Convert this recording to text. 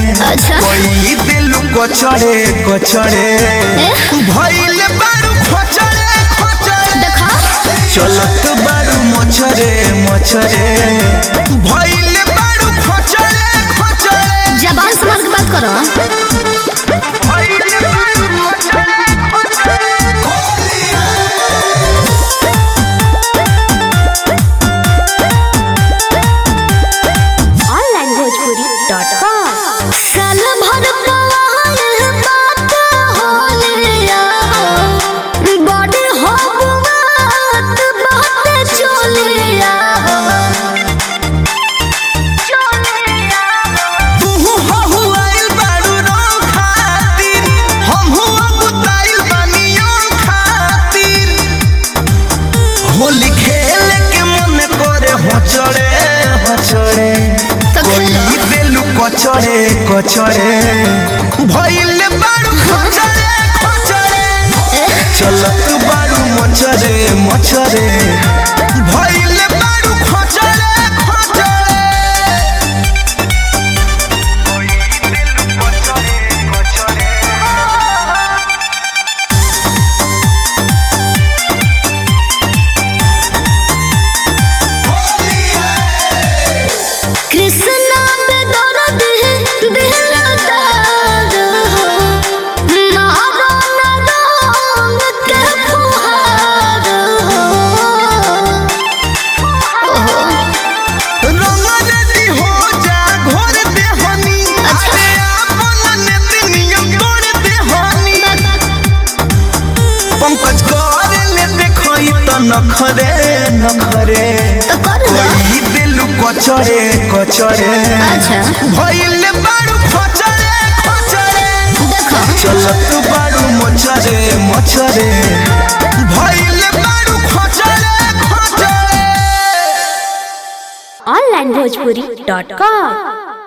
अच्छा। कोई दिल कचड़े कचड़े भइल बारू खचड़े खचड़े देखा चलत बारू मछरे मछरे भइल बारू खचड़े खचड़े जबान संभाल के बात करो भइल बारू खचड़े खचड़े onlinebhojpuri.com साल भर पवाल बात होलिया बॉडी हो बात बात चोलिया चोलिया तुहु हहु आइल बारू रंग खातिर हमहु अबुताइल बानियो खातिर होली खेल के मन करे हचड़े हचड़े तो कोई खेलो। दिलु कचड़े कचड़े भइल बारू खचड़े खचड़े चलत बारू मचरे मचरे भइल बारू खचड़े खचड़े कृष्णा पे दर्द है दिल दर्द हो मारो न रंग के फुहार हो रंगनदी हो जा घोर देहनी अरे आपन नेति नियम तोड़ देहनी पंकज कर ले देखई त नखरे नखरे तो कर लो कोई दिल कचरे कचरे अच्छा भइल बारू खचरे खचरे देखो चलत बारू मचरे मचरे भइल बारू खचरे खचरे onlinebhojpuri.com